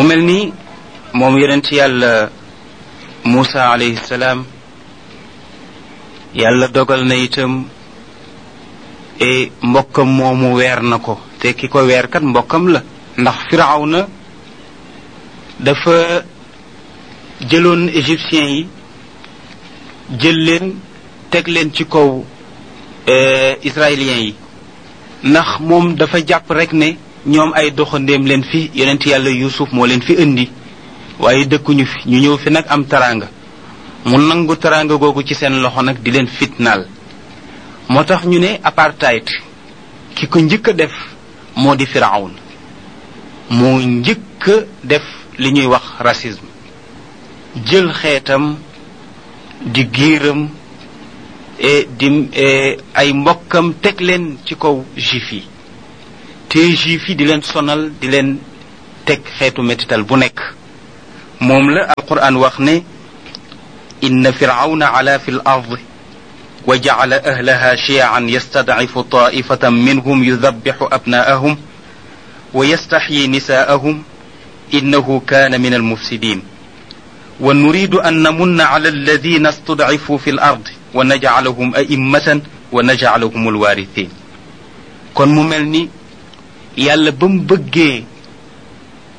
mel ni moom yonent yàlla Muusa alayhi salaam yàlla dogal na itam e mbokkam moomu weer na ko te ki ko weer kat mbokkam la ndax firawna dafa jëloon égyptiens yi jël leen teg leen ci kaw israéliens yi ndax moom dafa jàpp rek ne ñoom ay doxandéem leen fi yonent yàlla yusuf moo leen fi indi waaye dëkkuñu fi ñu ñëw fi nag am taraanga mu nangu taraanga googu ci seen loxo nag di leen fitnaal moo tax ñu ne apartheid ki ko njëkk a def moo di firawn moo njëkk a def li ñuy wax racisme jël xeetam di giiram e di ay mbokkam teg leen ci kaw juif yi te juif yi di leen sonal di leen teg xeetu mettital bu nekk moom la alquran wax ne inna firawna ala fi l ard wa jacala ahlaha shiyan yastadcifu taifatan minhum yudabixu abnaahum wa yastaxyi nisaahum innahu kana min almufsidin wa nuridu an namunna ala alladina istudcifuu fi l ard wa najcalahum a'immatan wa najcalahum alwarithin kon mu mel ni yàlla ba mu bëggee